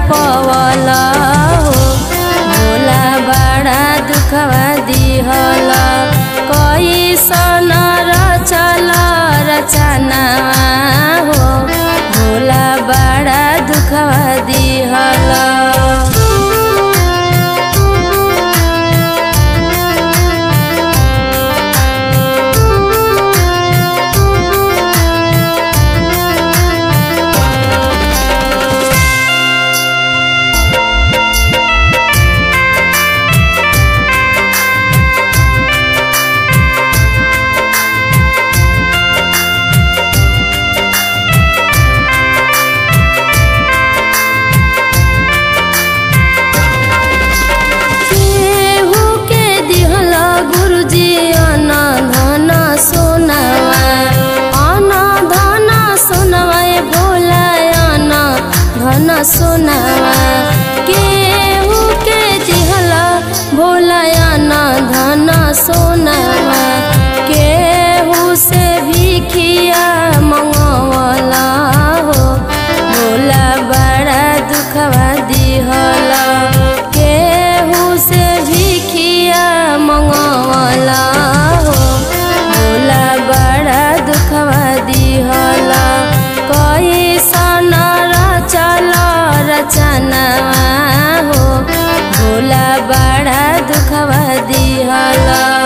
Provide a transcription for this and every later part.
पवल हो भोला बड़ा दुखवा दिहल कैसन रचल रचना हो भोला बड़ा दुखवा दिहल केहू के दिहल गुरुजी अन धन सोनवा अन धन सोनवा ए भोला अन धन सोनवा केहू के दिहल भोला अन धन सोनवा केहू से भिखिया मंगवला हो भोला बड़ा दुखवा दिहल केहू से भिखिया मंगवला हो भोला बड़ा दुखवा दिहल कैसन रचल रचना हो भोला बड़ा दुखवा दिहल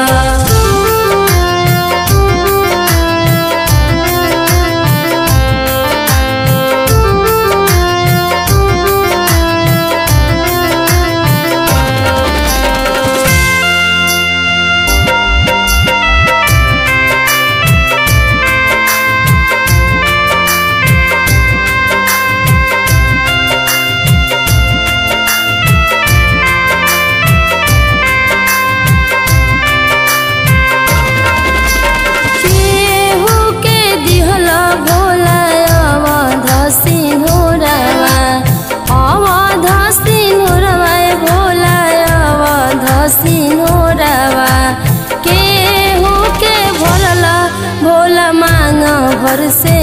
केहू के दिहल भोला अवध सिंहरवा अवध सिंहरवा ए भोला अवध सिंहरवा केहू के भोलल भोला मांग भर से